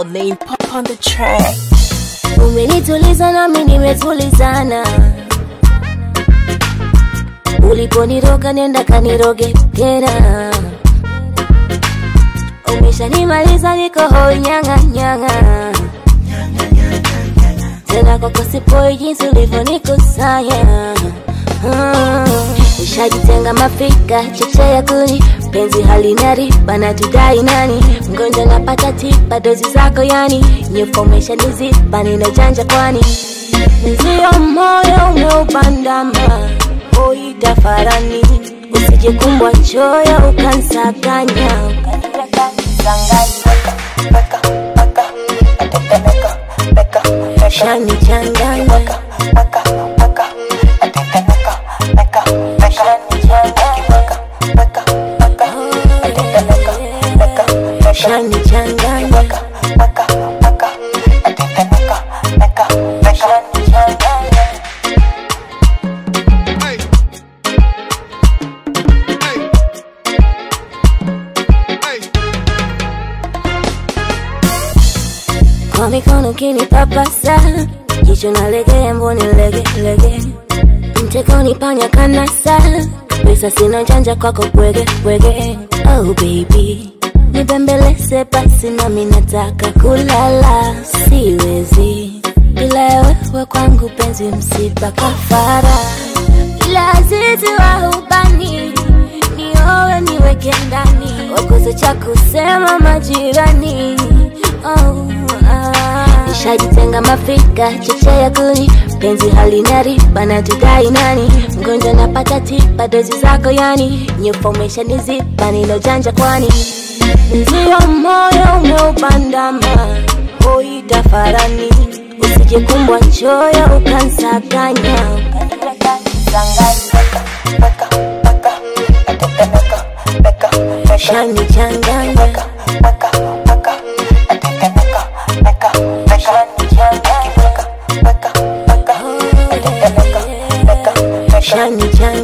name pop on the track. Umenituliza nami nimetulizana, uliponiroga nenda kaniroge tena. Umeshanimaliza niko hoi nyanga nyanga, tena kwako sipoi jinsi ulivyonikusanya. Mm. Nishajitenga mafika cheche ya kuni penzi halina riba na tudai nani mgonjwa napata tiba dozi zako yani nyefomesha niziba ninajanja kwani nzio moyo umeupandama oita farani usije kumbwa choyo ukansaganya ukanipeka nisanganya shani changanya shani changanya Hey. Hey. Hey. kwa mikono kinipapasa jicho nalegea mboni lege lege mtekoni panya kanasa pesa sina janja kwako bwege bwege oh baby nibembeleze basi nami nataka kulala siwezi bila wewe kwangu penzi msiba kafara ila azizi wa ubani niowe niweke ndani wakoze cha kusema majirani oh, ah. nishajitenga mafika cheche ya kuni penzi halina riba na tudai nani mgonjwa napata tiba dozi zako yani nyefomesha niziba nilojanja kwani nzio moyo umeupandama oita farani usije kumbwa choyo ukansaganya ukanipeka nisanganya shani changanya shani changanya